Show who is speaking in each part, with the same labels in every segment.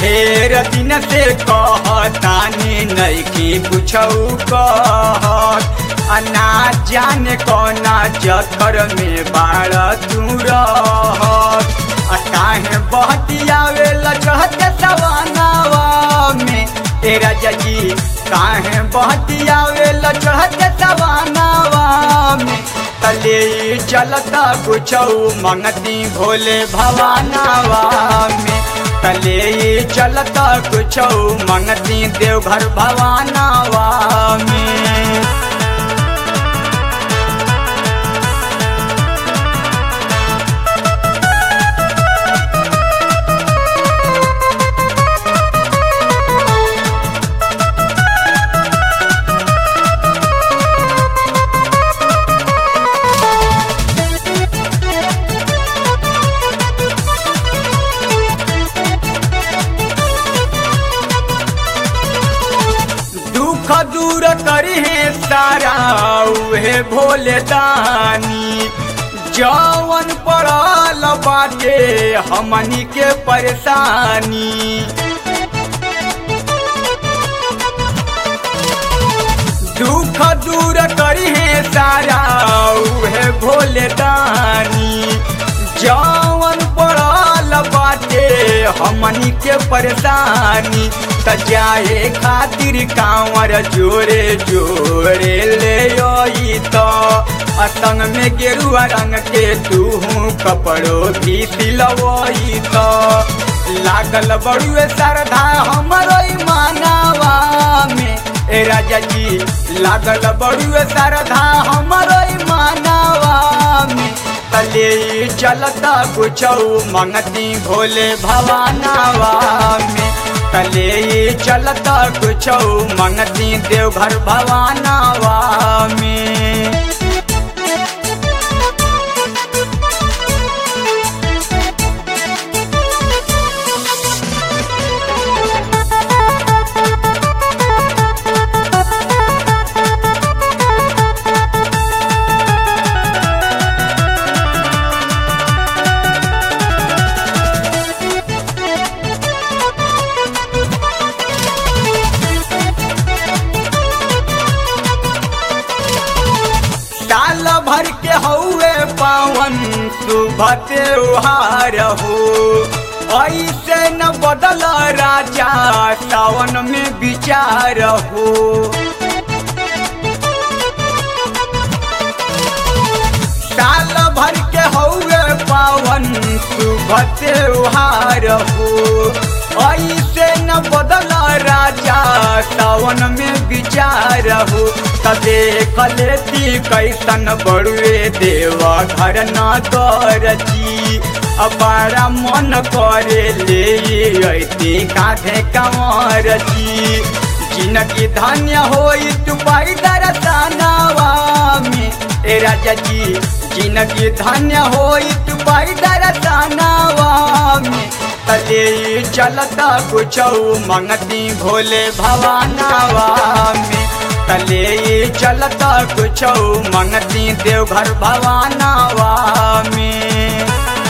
Speaker 1: ढेर दिन से कहतानी नैकी कुछऊ कहत आ ना जाने कौना चक्कर में बाड़ तू रहत आ काहे बहतियावे लचहते सवानावा में ए राजा जी काहे बहतियावे लचहते सवानावा में तले चलता कुछऊ मंगती भोले भवानावा में तले चलता कुछऊ मंगती देवघर भवानावा में दुख दूर करी है सारा उहे भोले दानी जवन पड़ल बाटे हमनी के परेशानी दुख दूर करी है सारा उहे भोले दानी जवन पड़ल बाटे हमनी के परेशानी त जाए खातिर कांवर जोरे जोरे ले आई तो असंग में गेरुआ रंग के तू कपड़ो भी सिलवई तो लागल बड़ुए श्रद्धा हमरो मानावा में ए राजा जी लागल बड़ुए श्रद्धा हमरो मानावा में तले चलता कुछऊ मंगती भोले भवानावा में तले चलता कुछऊ मंगती देवघर भवानावा में साल भर के हौवे पावन शुभ त्योहार हो ऐसे न बदल राजा सावन में विचार हो साल भर के हौवे पावन शुभ त्योहार हो ऐसे न बदल राजा सावन में विचार हो तदे कलेती कैसन बड़ुए देवा घर न करची अपारा मन करे ले ऐती कांधे कंवर जी जिनकी धन्य होई तू पाई दरसनावा में ए राजा जी जिनकी धन्य होई तू पाई दरसनावा में तले चलता कुछऊ मंगती भोले भवानावा में तले चलता कुछऊ मंगती देवघर भवानावा में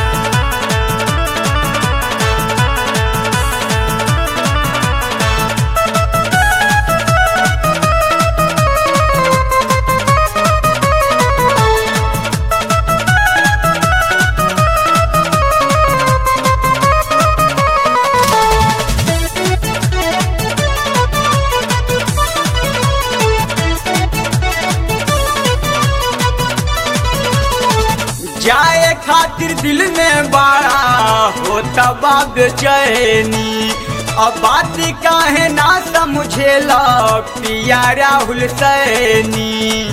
Speaker 1: जाए खातिर दिल में बड़ा होता बाग चैनी अब बात काहे ना समझेला पिया राहुल सैनी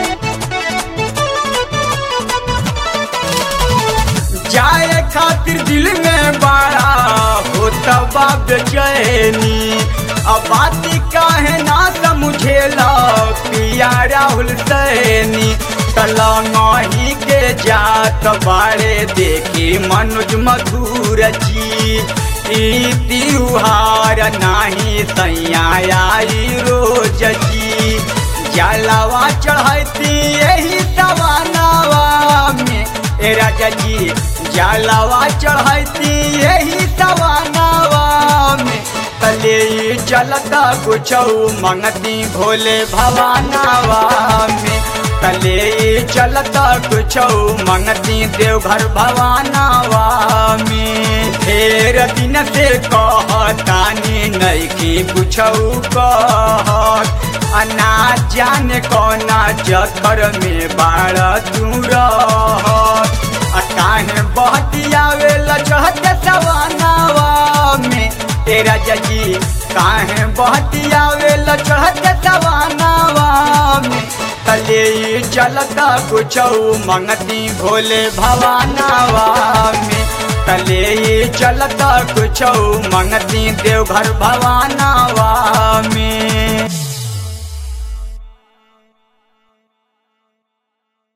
Speaker 1: जाए खातिर दिल में बड़ा होता बाग चैनी अब बात काहे ना समझेला पिया राहुल सैनी तलंगही के जात बारे देखी मनुज मधुर जी ई त्योहार नाही सैया आई रोज जी जलवा चढ़ती यही सवानावा में ए राजा जी जलवा चढ़ती यही सवानावा में चलता कुछ मंगती भोले भवानावा में तले चलता कुछ मंगती देवघर भवानावा में ढेर दिन से कहतानी नैकी कुछ कहत अना जाने कौना जखर में बाड़ तू रहत आ काहे बहतियावे लचहत सवानावा में तेरा जजी काहे बहतियावे लचहत सवानावा में तले चलता कुछ मंगती भोले भवानावा में तले चलता कुछ मंगती देवघर भवानावा में